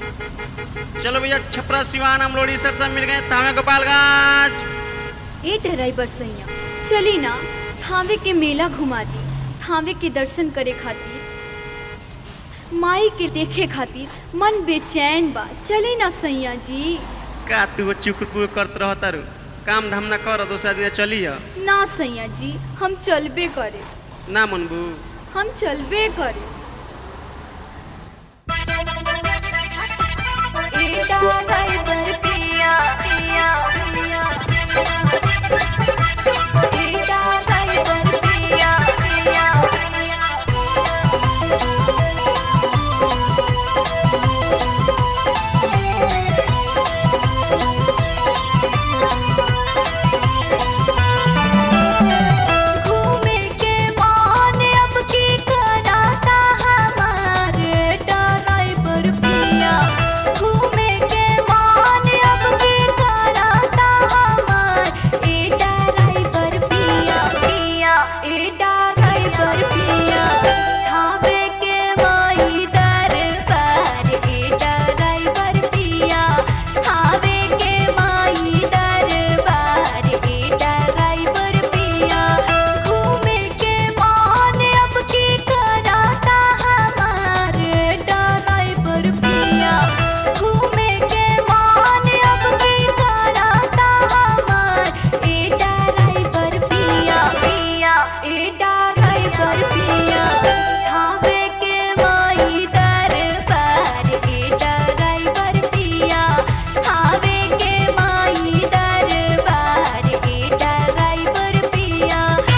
चलो भैया छपरा सिवान हम लोड़ी सर सब मिल गए थामे गोपालगंज ए ड्राइवर सैया चली ना थावे के मेला घुमा दी थावे के दर्शन करे खातिर माई के देखे खातिर मन बेचैन बा चली ना सैया जी का तू चुकुर करत रह तारू काम धाम ना कर दोसरा दिन चलिए ना सैया जी हम चलबे करे ना मनबू हम चलबे करे घूमे के मान अब की कराता हमारे ड्राइवर पिया घूमे के मान अब की कराता हमार ए ड्राइवर पिया पिया ए ड्राइवर पिया थावे के माई दरबार ए ड्राइवर पिया थावे के माई दरबार ए ड्राइवर पिया घूमे के मान अब की कराता हमारे ड्राइवर पिया घूमे के मान अब की कराता हमार ए ड्राइवर पिया पिया ए ड्राइवर पिया थावे के माई दरबार ए ड्राइवर पिया थावे के माई दरबार ए ड्राइवर पिया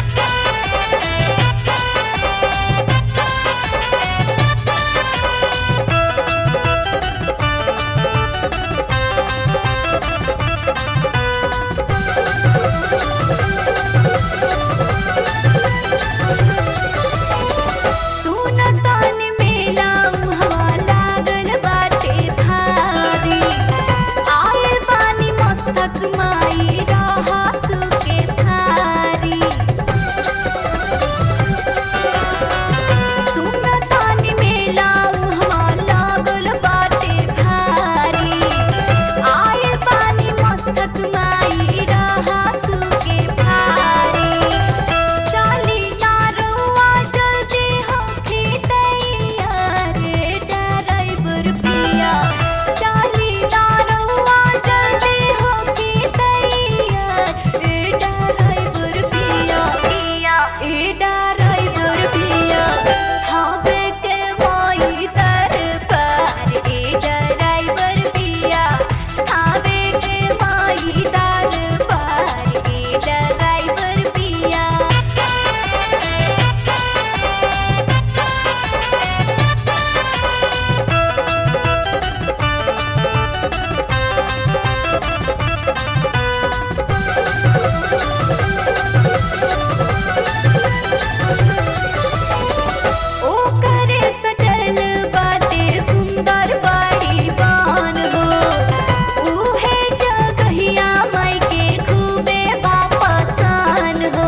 सुनतान मेला हवा लागल बाटे धारी आयल पानी मस्तक माई रहा सुके थारी सुनतान मेला हवा लागल बाटे धारी आयल पानी मस्तक माई रहा सुके थारी चाली नारुआ जल्दी होके तैयार ड्राइवर पिया चाली नारुआ जल्दी होके तैयार ड्राइवर पिया पिया ए ड्राइवर पिया हावे के माई दरबार ए ड्राइवर पिया हावे के माई दरबार ए ड्राइवर पिया ओ करे सटल बाटे सुंदर बाड़ी बान हो उहे जगहिया माई के खूबे बापसान हो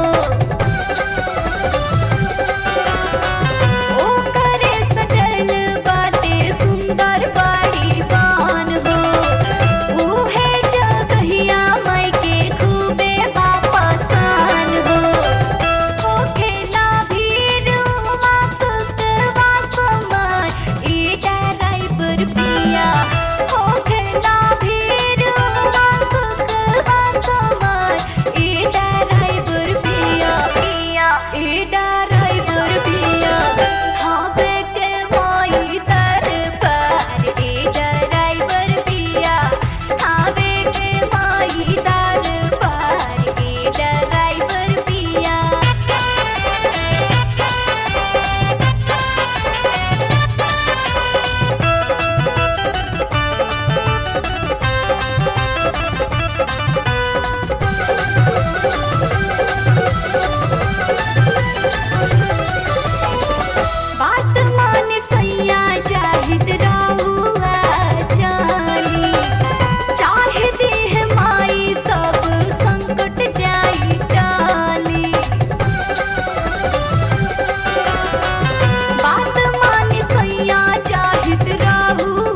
ओ करे सटल बाटे सुंदर बाड़ी बान हो उहे जगहिया माई के खूबे बापसान हो होखेला भीड़ उमा सुतवा समान ए ड्राइवर पिया होखेला भीड़ उमा सुतवा समान ए ड्राइवर पिया पिया ए ड्राइवर पिया हावे के माई दरबार ए ड्राइवर पिया हावे के माई दरबार ए ड्राइवर पिया बात मान सैया जाहिद राहुआ जानी चाहे देह माई सब संकट जाई टाली बात मान सैया जाहिद राहुआ